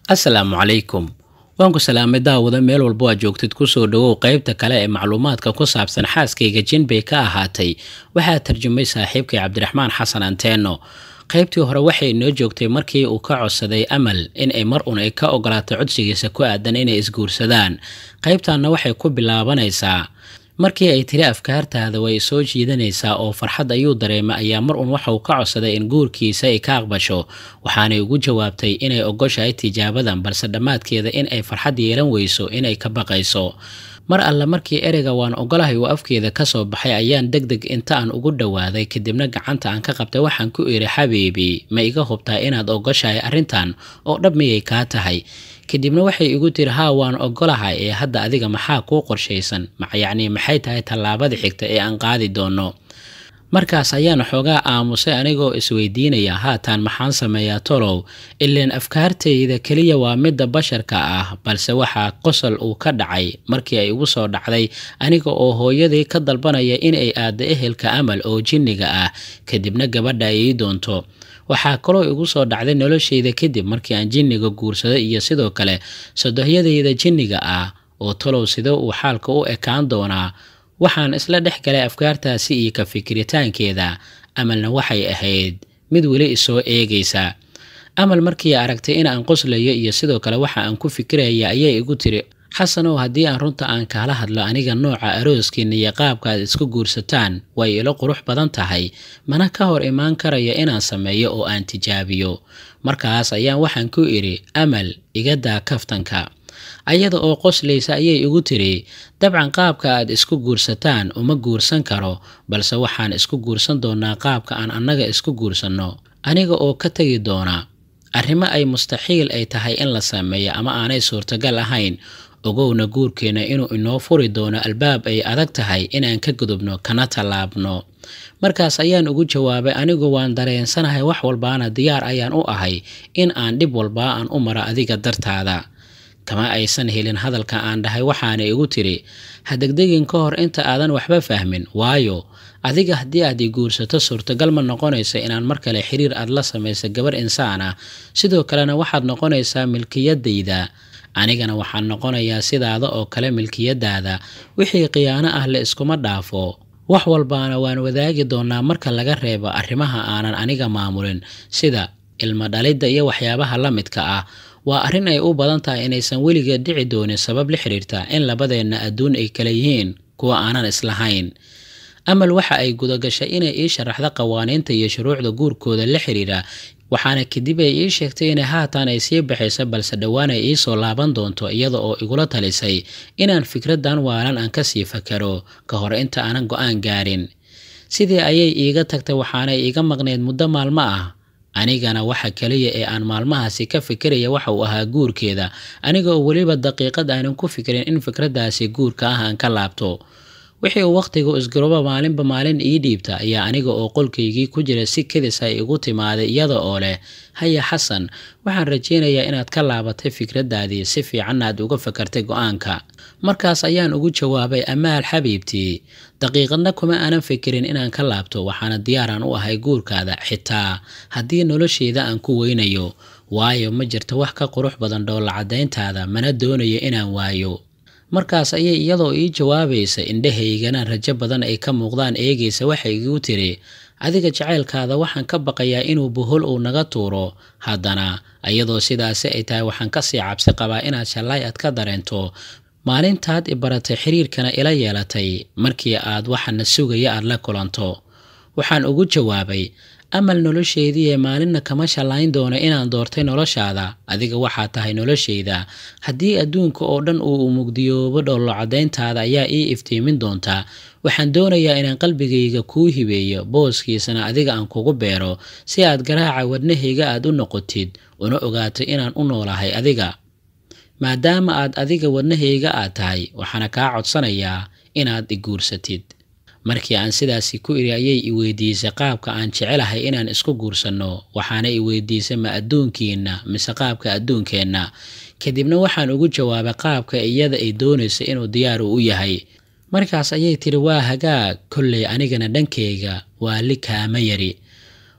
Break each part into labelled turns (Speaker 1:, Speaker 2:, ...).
Speaker 1: asalaamu calaykum waan ku salaamay daawada meel walbo aad joogtid kusoo dhawow qaybta kale ee macluumaadka ku saabsan xaaskayga jin bay ka ahaatay waxaa tarjumay saaxiibkay cabdiraxmaan xasan anteeno qaybtii hore waxay inoo joogtay markii uu ka codsaday amal in ay mar un ay ka ogolaatay codsigiisa ku aadan inay isguursadaan qaybtanna waxay ku bilaabanaysaa markii ay tiri afkaartaada way soo jiidanaysaa oo farxad ayuu dareemay ayaa mar un waxa uu ka codsaday in guurkiisa ay ka aqbasho waxaanay ugu jawaabtay inay ogoshahay tijaabadan balse dhammaadkeeda in ay farxad yeelan weyso inay ka baqayso mar alle markii ereyga waan ogolahay uu afkeeda kasoo baxay ayaan deg deg inta aan ugu dhowaaday kadibna gacanta aan ka qabtay waxaan ku iri xabiibi ma iga hubtaa inaad ogoshahay arrintan oo dhab miyay kaa tahay kadibna waxay igu tiri haa waan ogolahay ee hadda adiga maxaa kuu qorshaysan yacnii maxay tahay tallaabada xigta ee aan qaadi doono markaas ayaan xoogaa aamusay anigoo isweydiinaya haatan maxaan sameeyaa tolow ileen afkaartayda keliya waa midda basharka ah balse waxaa qosol uu ka dhacay markii ay igu soo dhacday aniga oo hooyadii ka dalbanaya inay aaddo ehelka amal oo jinniga ah kadibna gabadha ay ii doonto waxaa kaloo igu soo dhacday noloshayda kadib markii aan jinniga guursado iyo sidoo kale sodohyadayda jinniga ah oo tolow sidee uu xaalka u ekaan doonaa waxaan isla dhex galay afkaartaasi iyo ka fikiritaankeeda amalna waxay ahayd mid weli isoo eegaysa amal markii aragtay in aan qoslayo iyo sidoo kale waxa aan ku fikiraya ayay igu tiri xasanow haddii aan runta aan kaala hadlo aniga nooca arooskiina iyo qaabka aad isku guursataan way ilo qurux badan tahay mana ka hor imaan karaya inaan sameeyo oo aan tijaabiyo markaas ayaan waxaan ku idhi amal iga daa kaftanka ayada oo qoslaysa ayay igu tiri dabcan qaabka aad isku guursataan uma guursan karo balse waxaan isku guursan doonaa qaabka aan annaga isku guursanno aniga oo ka tegi doona arrimo ay mustaxiil ay tahay in la sameeyo ama aanay suurtagal ahayn ogowna guurkeenna inuu inoo furi doono albaab ay adag tahay inaan ka gudubno kana tallaabno markaas ayaan ugu jawaabay anigu waan dareensanahay wax walbaana diyaar ayaan u ahay in aan dhib walbaa aan u maro adiga dartaada kama aysan helin hadalka aan dhahay waxaana igu tiri ha degdegin ka hor inta aadan waxba fahmin waayo adiga haddii aad i guursato suurtagal ma noqonayso inaan mar kale xiriir aad la samayso gabar insaan ah sidoo kalena waxaad noqonaysaa milkiyadayda anigana waxaan noqonayaa sidaada oo kale milkiyadaada wixii khiyaano ah la iskuma dhaafo wax walbaana waan wadaagi doonaa marka laga reebo arrimaha aanan aniga maamulin sida ilmo dhalidda iyo waxyaabaha la midka ah waa arrin ay u badan tahay inaysan weligeed dhici doonin sabab la xiriirta in labadeenna adduun ay kala yihiin kuwa aanan islahayn amal waxa ay gudagashay inay ii sharaxdo qawaaniinta iyo shuruucda guurkooda la xiriira waxaana kadib ay ii sheegtay inay haatan ay sii baxayso balse dhowaan ay ii soo laaban doonto iyada oo igula talisay inaan fikraddan waalan aan kasii fakaro ka hor inta aanan go-aan gaarin sidii ayay iiga tagtay waxaanay iiga maqneyd muddo maalmo ah anigana waxa kaliya ee aan maalmahaasi ka fikiraya waxa uu ahaa guurkeeda aniga oo weliba daqiiqad aanan ku fikirin in fikraddaasi guurka ah aan ka laabto wixii uu wakhtiga isgarooba maalinba maalin ii dhiibta ayaa aniga oo qolkaygii ku jira si kedis ay igu timaaday iyada oo leh haya xasan waxaan rajaynayaa inaad ka laabatay fikraddaadii si fiicanna aad uga fakartay go-aanka markaas ayaan ugu jawaabay amaal xabiibtii daqiiqadna kuma aanan fikirin inaan ka laabto waxaana diyaaraan u ahay guurkaada xitaa haddii nolosheyda aan ku weynayo waayo ma jirto wax ka qurux badan dhoolla caddayntaada mana doonayo inaan waayo markaas ayay iyadoo ii jawaabaysa indhahaygana rajo badan ay ka muuqdaan eegaysa waxay igu tiri adiga jacaylkaada waxaan ka baqayaa inuu bohol uu naga tuuro haddana iyadoo sidaasi ay tahay waxaan kasii cabsi qabaa inaad shallaay aad ka dareento maalintaad i baratay xiriirkana ila yeelatay markii aad waxana sugaya aad la kulanto waxaan ugu jawaabay amal nolosheediiee maalinna kama shallayn doono inaan doortay noloshaada adiga waxaa tahay noloshayda haddii adduunka oo dhan uu mugdiyoobo dhollo caddayntaada ayaa ii iftiimin doontaa waxaan doonayaa inaan qalbigayga kuu hibeeyo booskiisana adiga aan kugu beero si aad garaaca wadnahayga aad u noqotid una ogaato inaan u noolahay adiga maadaama aad adiga wadnahayga aad tahay waxaana kaa codsanayaa inaad i guursatid markii aan sidaasi ku iri ayay i weydiisay qaabka aan jecelahay inaan isku guursanno waxaana i weydiisay ma adduunkiinna mise qaabka adduunkeenna kadibna waxaan ugu jawaabay qaabka iyada ay doonaysa inuu diyaaru u yahay markaas ayay tiri waa hagaag kolley anigana dhankayga waa li kaama yari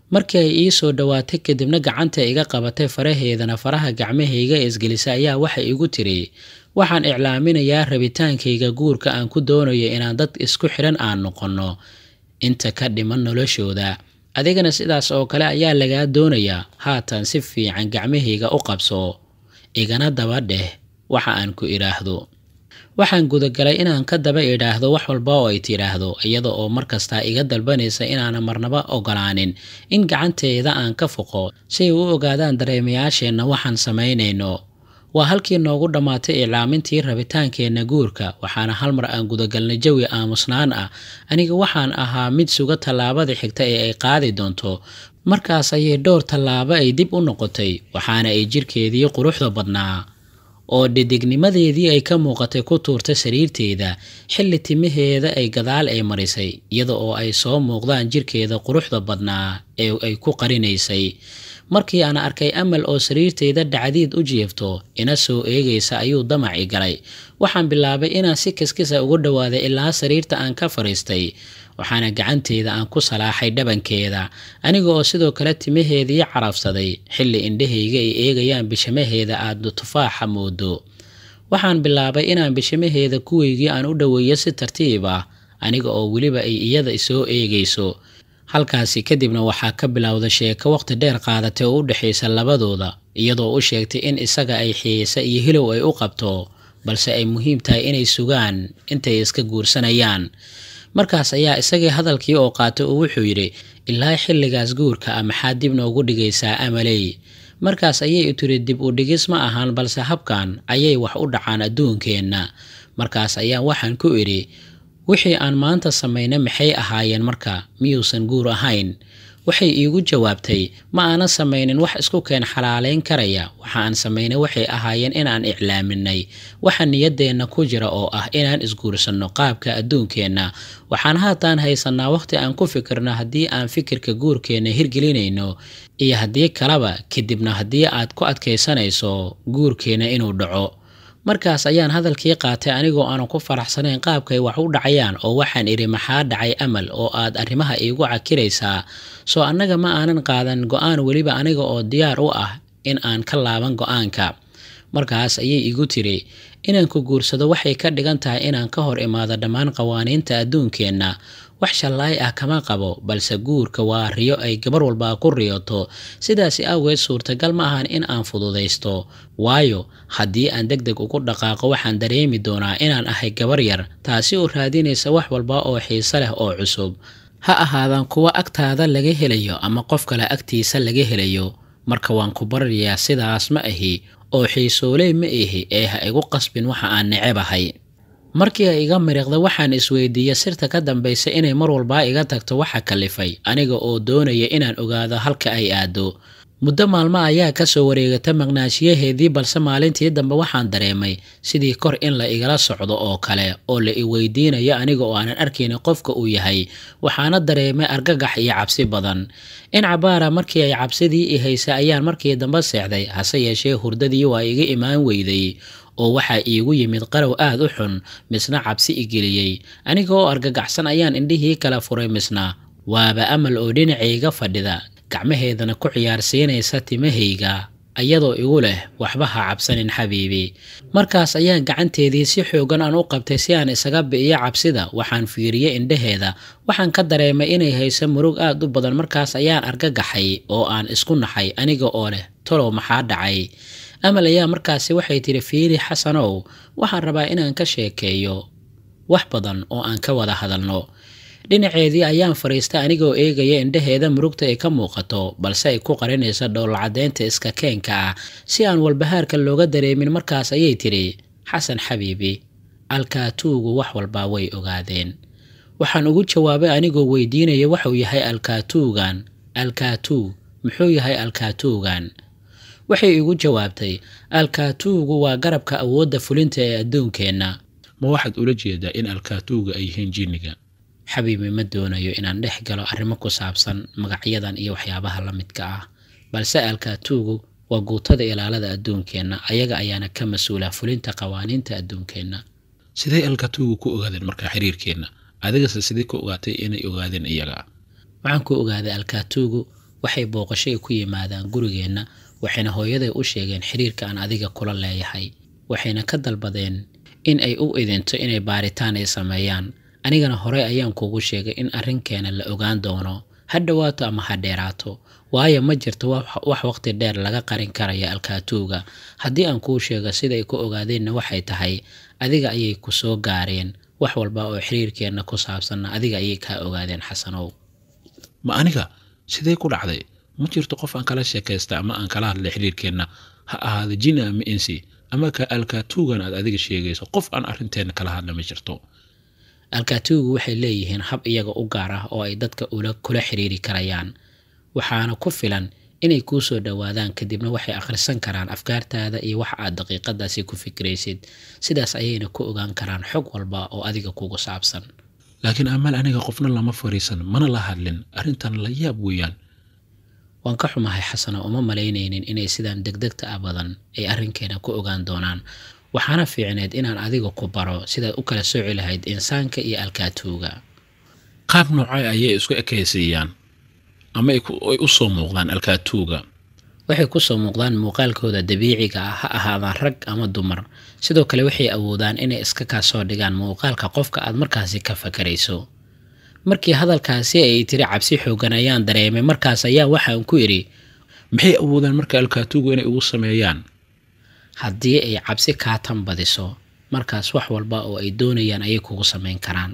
Speaker 1: markii ay ii soo dhowaatay kadibna gacanta iga qabatay faraheedana faraha gacmahayga isgelisa ayaa waxay igu tiri waxaan iclaaminayaa rabitaankayga guurka aan ku doonayo inaan dad isku xidhan aan noqonno inta ka dhiman noloshooda adigana sidaas oo kale ayaa lagaa doonayaa haatan si fiican gacmahayga u qabso igana daba dheh waxa aan ku idhaahdo waxaan gudagalay inaan ka daba idhaahdo wax walba oo ay tidhaahdo iyada oo markastaa iga dalbanaysa inaana marnaba ogolaanin in gacanteeda aan ka foqo si ay u ogaadaan dareemayaasheenna waxaan samaynayno waa halkii noogu dhammaatay iclaamintii rabitaankeenna guurka waxaana hal mar aan gudagalnay jawi aamusnaan ah aniga waxaan ahaa mid suga tallaabada xigta ee ay qaadi doonto markaas ayay dhowr tallaabo ay dib u noqotay waxaana ay jirkeedii quruxda badnaa oo dhidignimadeedii ay ka muuqatay ku tuurtay sariirteeda xilli timaheeda ay gadaal ay marisay iyada oo ay soo muuqdaan jirkeeda quruxda badnaa ee ay ku qarinaysay markii aan arkay amal oo sariirteyda dhacdiid u jiifto ina soo eegaysa ayuu damaci galay waxaan bilaabay inaan si kiskisa ugu dhowaaday ilaa sariirta aan ka fadhiistay waxaana gacanteeda aan ku salaaxay dhabankeeda aniga oo sidoo kale timaheedii carabsaday xilli indhahayga ay eegayaan bishamaheeda aada tufaaxa moodo waxaan bilaabay inaan bishamaheeda kuweygii aan u dhoweeyo si tartiib ah aniga oo weliba ay iyada soo eegayso halkaasi kadibna waxaa ka bilowda sheeko waqti dheer qaadatay oo u dhexaysa labadooda iyadoo u sheegtay in isaga ay xiisa iyo hilow ay u qabto balse ay muhiim tahay inay sugaan intay iska guursanayaan markaas ayaa isagii hadalkii oo qaatay oo wuxuu yidhi ilaa xilligaas guurka ah maxaa dib noogu dhigaysaa amaley markaas ayay tiri dib u dhigis ma ahaan balse habkan ayay wax u dhacaan adduunkeenna markaas ayaa waxaan ku idhi wixii aan maanta samaynay maxay ahaayeen marka miyuusan guur ahayn waxay iigu jawaabtay ma aanan samaynin wax isku keen xalaalayn karaya waxa aan samaynay waxay ahaayeen inaan iclaaminay waxa niyaddeenna ku jira oo ah inaan isguursanno qaabka adduunkeenna waxaan haataan haysannaa wakhti aan ku fikirno haddii aan fikirka guurkeenna hirgelinayno iyo haddii kaleba kadibna haddii aad ku adkaysanayso guurkeenna inuu dhaco markaas ayaan hadalkii qaatay anigoo aanan ku faraxsanayn qaabkay wax u dhacayaan oo waxaan idhi maxaa dhacay amal oo aad arrimaha iigu cakiraysaa soo annaga ma aanan qaadan go-aan weliba aniga oo diyaar u ah in aan ka laaban go-aanka markaas ayay igu tiri inaan ku guursado waxay ka dhigan tahay inaan ka hor imaado dhammaan qawaaniinta adduunkeenna wax shallaay ah kama qabo balse guurka waa riyo ay gabar walbaa ku riyoto sidaasi awgeed suurtagal ma ahan in aan fududaysto waayo haddii aan deg deg ugu dhaqaaqo waxaan dareemi doonaa inaan ahay gabar yar taasi oo raadinaysa wax walba oo xiise leh oo cusub ha ahaadaan kuwa agtaada laga helayo ama qof kale agtiisa laga helayo marka waan ku baryayaa sidaas ma ahi oo xiisooley ma ihi ee ha igu qasbin waxa aan necebahay markii ay iga miriqda waxaan isweydiiyey sirta ka dambaysa inay mar walbaa iga tagto waxa kalifay aniga oo doonaya inaan ogaado halka ay aado muddo maalmo ayaa kasoo wareegata maqnaashiyaheedii balse maalintii dambe waxaan dareemay sidii kor in la igala socdo oo kale oo la iweydiinayo aniga oo aanan arkaynin qofka uu yahay waxaana dareemay argagax iyo cabsi badan in cabaara markii ay cabsidii i haysay ayaan markii dambe seexday hase yeeshee hurdadii waa iga imaan weyday oo waxaa iigu yimid qarow aad u xun misna cabsi igeliyey aniga oo argagaxsan ayaan indhihii kala furay misna waaba amal oo dhinacayga fadhida gacmaheedana ku ciyaarsiinaysa timahayga iyadoo igu leh waxba ha cabsanin xabiibi markaas ayaan gacanteedii si xoogan aan u qabtay si aan isaga bi'iyo cabsida waxaan fiiriyey indhaheeda waxaan ka dareemay inay hayso murug aad u badan markaas ayaan argagaxay oo aan isku naxay aniga oo leh tolow maxaa dhacay amal ayaa markaasi waxay tidhi fiiri xasanow waxaan rabaa inaan ka sheekeeyo wax badan oo aan ka wada hadalno dhinaceedii ayaan fadhiistay anigoo eegaya indhaheeda murugta ay ka muuqato balse ay ku qarinayso dhowlacadaynta iska keenka ah si aan walbahaarka looga dareemin markaas ayay tidhi xasan xabiibi alkaatuugu wax walbaa way ogaadeen waxaan ugu jawaabay anigoo weydiinaya waxuu yahay alkaatuugan alkaatuu muxuu yahay alkaatuugan waxay igu jawaabtay alkaatuugu waa garabka awoodda fulinta ee adduunkeenna
Speaker 2: ma waxaad ula jeedaa in alkaatuuga ay yihiin jinniga
Speaker 1: xabiibi ma doonayo inaan dhex galo arrimo ku saabsan magacyadan iyo waxyaabaha la midka ah balse alkaatuugu waa guutada ilaalada adduunkeenna ayaga ayaana ka mas-uula fulinta qawaaniinta adduunkeenna
Speaker 2: sidee alkaatuuga ku ogaadeen markaa xiriirkeenna adigase sidee ku ogaatay inay ogaadeen iyaga
Speaker 1: waxaan ku ogaaday alkaatuugu waxay booqashay ku yimaadaan gurigeenna waxayna hooyaday u sheegeen xiriirka aan adiga kula leeyahay waxayna ka dalbadeen in ay u idinto inay baaritaan ay sameeyaan anigana horey ayaan kugu sheegay in arrinkeena la ogaan doono ha dhowaato ama ha dheeraato waayo ma jirto wax waqti dheer laga qarin karaya alkaatuuga haddii aan kuu sheego siday ku ogaadeenna waxay tahay adiga ayay ku soo gaareen wax walba oo xiriirkeenna ku saabsanna adiga ayay kaa ogaadeen xasanow
Speaker 2: ma aniga sidee ku dhacday ma jirto qof aan kala sheekaysta ama aan kala hadlay xiriirkeenna ha ahaada jini ama insi ama ka alkaatuugan aad adiga sheegayso qof aan arrinteenna kala hadla ma jirto
Speaker 1: alkaatuugu waxay leeyihiin hab iyaga u gaar ah oo ay dadka kula xiriiri karayaan waxaana ku filan inay kuu soo dhowaadaan kadibna waxay akhrisan karaan afkaartaada iyo wax aad daqiiqadaasi ku fikiraysid sidaas ayayna ku ogaan karaan xog walba oo adiga kugu saabsan
Speaker 2: laakiin amaal aniga qofna lama fariisan mana la hadlin arrintan la yaab weeyaan
Speaker 1: waan ka xumahay xasano uma malaynaynin inay sidaan degdegta ah badan ay arrinkeena ku ogaan doonaan waxaana fiicneed inaan adiga ku baro sidaad u kala sooci lahayd insaanka iyo alkaatuuga
Speaker 2: qaab noocay ayay isku ekaysiiyaan ama ay u soo muuqdaan alkaatuuga
Speaker 1: waxay kusoo muuqdaan muuqaalkooda dabiiciga ah ha ahaadaan rag ama dumar sidoo kale waxay awoodaan inay iska kaa soo dhigaan muuqaalka qofka aad markaasi ka fakarayso markii hadalkaasi ay tiri cabsi xoogan ayaan dareemay markaas ayaa waxaan ku idhi
Speaker 2: maxay awoodaan marka alkaatuugu inay ugu sameeyaan
Speaker 1: haddii ay cabsi kaa tan badiso markaas wax walba oo ay doonayaan ayay kugu samayn karaan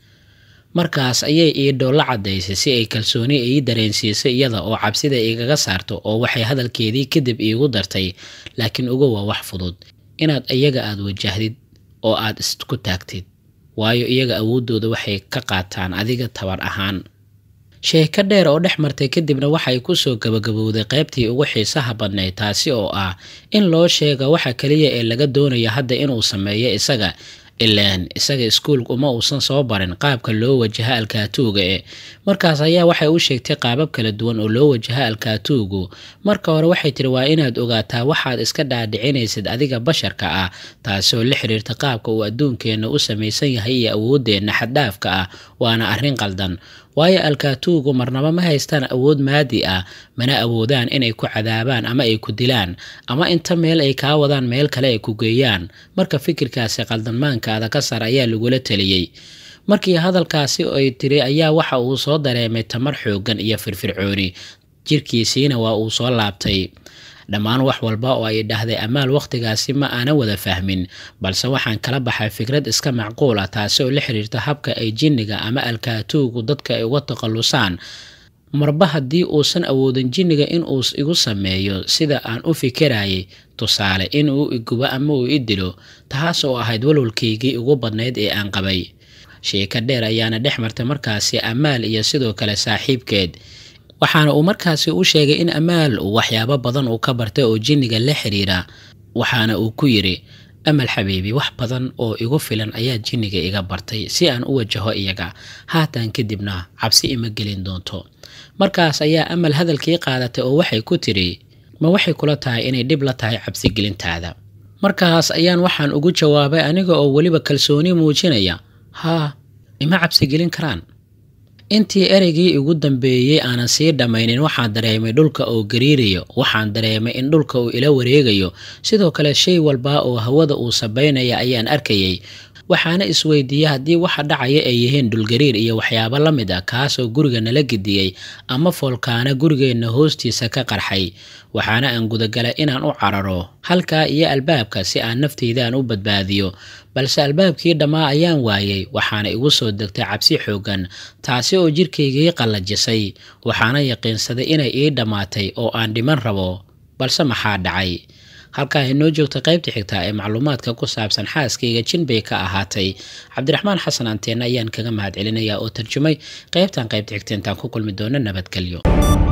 Speaker 1: markaas ayay iidho la caddaysay si ay kalsooni ii dareensiisay iyada oo cabsida igaga saarto oo waxay hadalkeedii kadib iigu dartay laakiin uga waa wax fudud inaad iyaga aad wajahdid oo aad isku taagtid waayo iyaga awooddooda waxay ka qaataan adiga tabar ahaan sheeko dheer oo dhex martay kadibna waxay kusoo gabagabowday qaybtii ugu xiisaha badnayd taasi oo ah in loo sheega waxa kaliya ee laga doonaya hadda inuu sameeyo isaga ilaan isaga iskuulka uma uusan soo barin qaabka loo wajaha alkaatuuga e markaas ayaa waxay u sheegtay qaabab kala duwan oo loo wajaha alkaatuugu marka hore waxay tiri waa inaad ogaataa waxaad iska dhaadhicinaysid adiga basharka ah taasoo la xiriirta qaabka uu adduunkeenna u samaysan yahay iyo awooddeenna xaddhaafka ah waana arrin qaldan waayo alkaatuugu marnaba ma haystaan awood maadi ah mana awoodaan inay ku cadaabaan ama ay ku dilaan ama inta meel ay kaa wadaan meel kale ay ku geeyaan marka fikirkaasi qaldanmaankaada ka sar ayaa lagula teliyey markii hadalkaasi ay tiri ayaa waxa uu soo dareemay tamar xooggan iyo firfircooni jirkiisiina waa uu soo laabtay dhammaan wax walba oo ay dhahday amaal wakhtigaasi ma aanan wada fahmin balse waxaan kala baxay fikrad iska macquul ah taasi oo la xiriirta habka ay jinniga ama alkaatuugu dadka ay uga takhallusaan marba haddii uusan awoodin jinniga inuu igu sameeyo sida aan u fikirayay tusaale inuu igubo ama uu i dilo taas oo ahayd walwalkaygii ugu badnayd ee aan qabay sheeko dheer ayaana dhex martay markaasi amaal iyo sidoo kale saaxiibkeed waxaana uu markaasi u sheegay in amaal uu waxyaabo badan uu ka bartay oo jinniga la xiriira waxaana uu ku yidhi amal xabiibi wax badan oo igu filan ayaa jinniga iga bartay si aan u wajaho iyaga haatan kadibna cabsi ima gelin doonto markaas ayaa amal hadalkii qaadatay oo waxay ku tidhi ma waxay kula tahay inay dhib la tahay cabsigelintaada markaas ayaan waxaan ugu jawaabay aniga oo weliba kalsooni muujinaya haa ima cabsigelin karaan intii ereygii ugu dambeeyey aanan sii dhammaynin waxaan dareemay dhulka oo gariirayo waxaan dareemay in dhulka uu ila wareegayo sidoo kale shay walba oo hawada uu sabaynaya ayaan arkayay waxaana isweydiiyey haddii waxa dhacaya ay yihiin dhulgariir iyo waxyaabo la mid ah kaasoo guriga nala gediyey ama foolkaana gurigeenna hoostiisa ka qarxay waxaana aan gudagalay inaan u cararo halkaa iyo albaabka si aan nafteydaan u badbaadiyo balse albaabkii dhammaa ayaan waayey waxaana igu soo degtay cabsi xooggan taasi oo jirkaygii qallajisay waxaana yaqiinsaday inay ii dhammaatay oo aan dhiman rabo balse maxaa dhacay halkaa inoo joogta qaybta xigtaa ee macluumaadka ku saabsan xaaskayga jin bay ka ahaatay cabdiraxmaan xasan anteena ayaan kaga mahad celinayaa oo tarjumay qaybtan qaybta xigta intaan ku kulmi doono nabadgelyo